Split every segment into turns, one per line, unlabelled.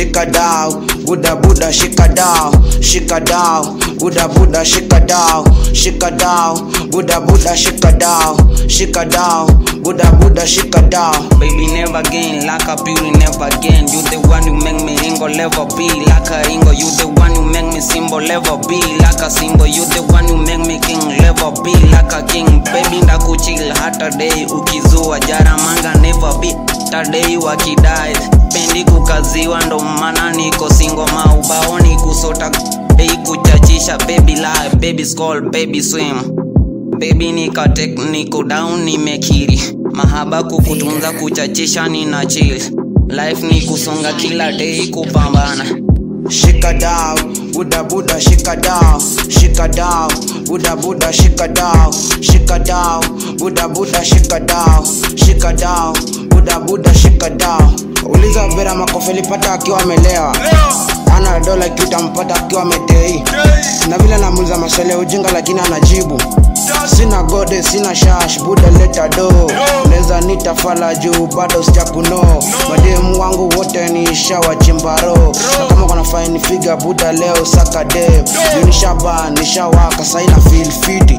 shika dao buda buda shika dao shika dao buda buda shika dao shika dao buda buda shika dao shika dao buda buda shika dao
Baby never again, like a beauty never again. You the one who make me ingo level be like a ingo. You the one who make me symbol level be like a symbol. You the one who make me king level be like a king. Baby ndakuchill hata day ukizua jaramanga never be hata day wakidai. Pendi kukaziwa ndo maana niko singo maubaoni kusota day kuchachisha baby lie baby skull baby swim Baby nika take niko down nimekiri mahaba kukutunza kuchachisha nina chill life ni kusonga kila day kupambana
shika dao buda buda shika dao shika dao buda buda shika dao shika dao buda buda shika dao shika dao buda buda shika dao uliza vera makofi alipata akiwa amelewa ana dola kiutampata akiwa ametei na vile namuuliza maswali ya ujinga lakini anajibu sina gode sina shash buda leta do neza nitafala juu bado sijakuno mademu wangu wote ni shawachimbaro na kama kuna faini figa buda leo saka dem nishaba nishawaka saina feel fiti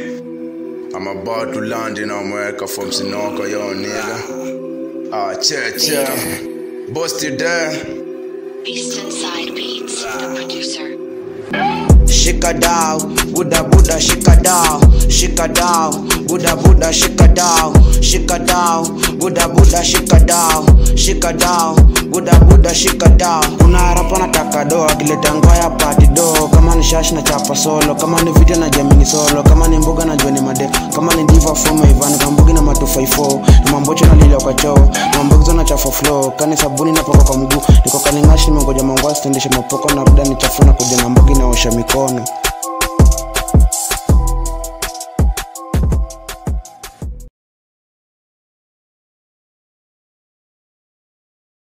I'm about to land in America from Sinoka, yo nigga. Ah, check, check. Busted there.
Eastern Side Beats, the producer.
shika dao buda buda shika dao shika dao buda buda shika dao shika dao buda buda shika dao shika dao buda buda shika dao kuna harapa nataka do akileta ngoya pati do kama ni shash na chapa solo kama ni video na jamini solo kama ni mbuga na joni made kama ni diva foma ivan kambugi na matu 54 na mambocho na lila kwa choo na mambogizo na chafa flow kani sabuni na paka kwa mguu niko kalingashi nimengoja mangwasi tendeshe mapoko na ruda ni chafuna kuja na mbogi naosha mikono